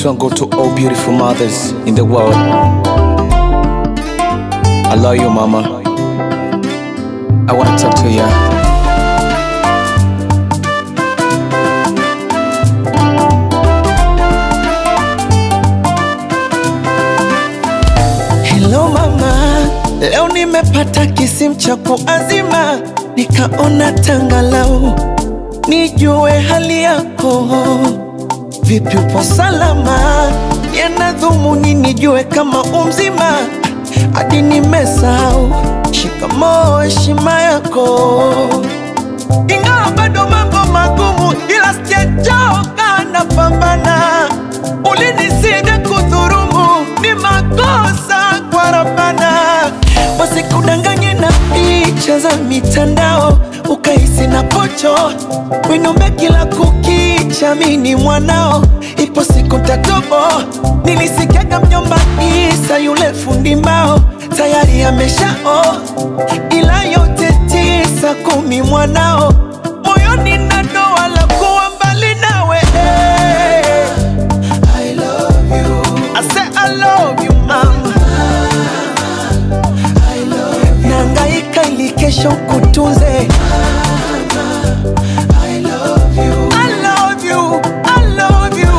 This one go to all beautiful mothers in the world. I love you, mama. I wanna talk to you. Hello mama, leo nimepata kisimu cha kuazima, nikaona tangalau nijue hali yako. Vipi, upo salama? Yana dhumuni nijue kama umzima, hadi nimesahau shikamoo, heshima yako. Ingawa bado mambo magumu, ila sijachoka, napambana. Ulinisida kudhurumu, ni makosa kwa Rabbana. Wasikudanganye na picha za mitandao, ukahisi na pocho winombe kila kukicha, mini mwanao, ipo siku tatobo. Nilisikiaga mjomba Isa yule fundi mbao tayari ameshao, ila yote tisa kumi mwanao moyoni na doa la kuwa mbali nawe. I love you. I say I love you mama. I love you. Nangaika ili kesho kutunze. I love you. I love you. I love you.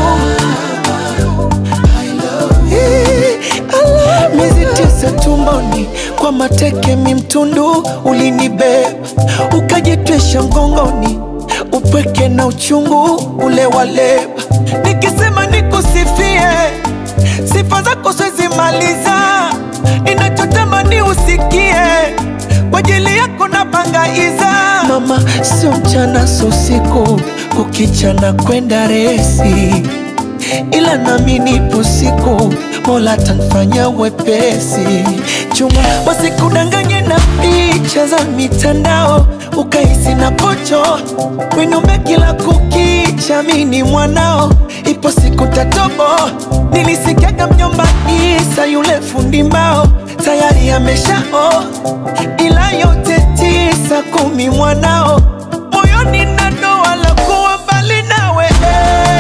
I love you. Miezi tisa tumboni kwa mateke mimtundu ulinibeba ukajitwisha mgongoni upweke na uchungu ule waleba nikisema nikusifie sifa zako siwezi maliza ninachotamani usikie kwa ajili yako na bangaiza mama sio mchana sio usiku kukichana kwenda resi ila nami nipo siku mola tanfanya wepesi chuma wasikudanganye na picha za mitandao ukahisi na pocho winume kila kukicha mini mwanao ipo siku tatobo nilisikiaga mjomba isa yule fundi mbao tayari ameshao ila yote tisa kumi mwanao moyoni na doa la kuwa mbali nawe